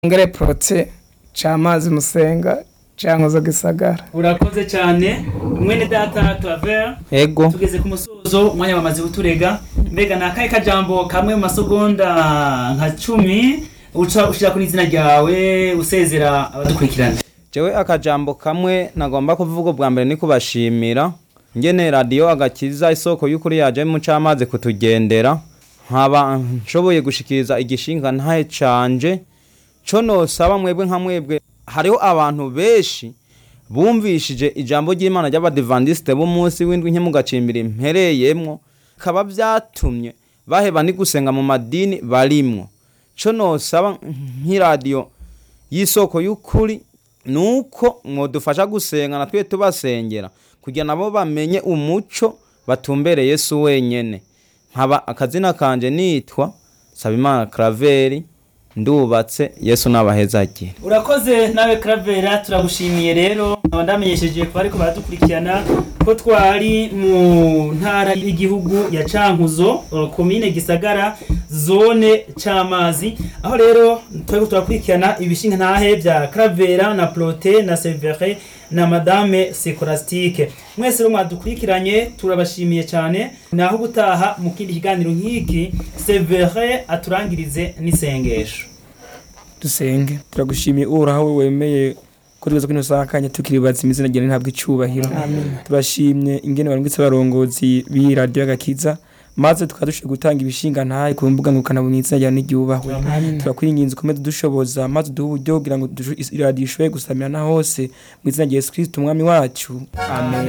ngere prote c'amazi musenga canke zo gisagara urakoze cyane mwene data claver ego tugeze ku musozo umwanya wamaze kuturega mbega ni akahe kajambo kamwe mu masegonda nka cumi uca ushira kuri izina ryawe usezera abadukurikirana jewe akajambo kamwe nagomba kuvuga ubwa mbere ni kubashimira ngene radiyo agakiza isoko y'ukuri yaje mu camazi kutugendera nkaba nshoboye gushikiriza igishinga ntahe canje co nosaba mwebwe nka mwebwe hariho abantu benshi bumvishije ijambo ry'imana ry'abadivandisite b'umunsi w'indwi nke mugacimbira impereyemwo bikaba vyatumye baheba ni gusenga mu madini barimwo co nosaba nk'iradiyo y'isoko y'ukuri nuko mwodufasha gusenga na twe tubasengera kugira nabo bamenye umuco batumbere Yesu wenyene nkaba akazina kanje nitwa Sabimana Craveri ndubatse Yesu nabahezagire urakoze nawe Cravera turagushimiye rero nkaba ndamenyesheje ku bariko baradukurikirana ko twari mu ntara y'igihugu ya Cankuzo uh, komine Gisagara zone Camazi aho rero twari turakurikirana ibishinga ntahe bya Cravera na Prote na Severe na Madame Secolastique mwese rero mwadukurikiranye turabashimiye cyane naho gutaha mu kindi kiganiro nk'iki Severe aturangirize n'isengesho dusenge turagushimiye uhoraho we wemeye ko tugeze kuri ino saha kanya tukiribaza imizina ryawe ntabwo icubahiro turashimye ingene barungitse abarongozi b'iyi radiyo agakiza maze tukaba dushobora gutanga ibishinga ntahe ku mbuga ngurukanabumenyi izina ryawe n'iryubahwe turakwiringinze ukomeze dushoboza maze uduhe uburyo kugira ngo dusho- isi- radiyo ishobore gusamira na hose mu izina rya yesu kristo umwami wacu amen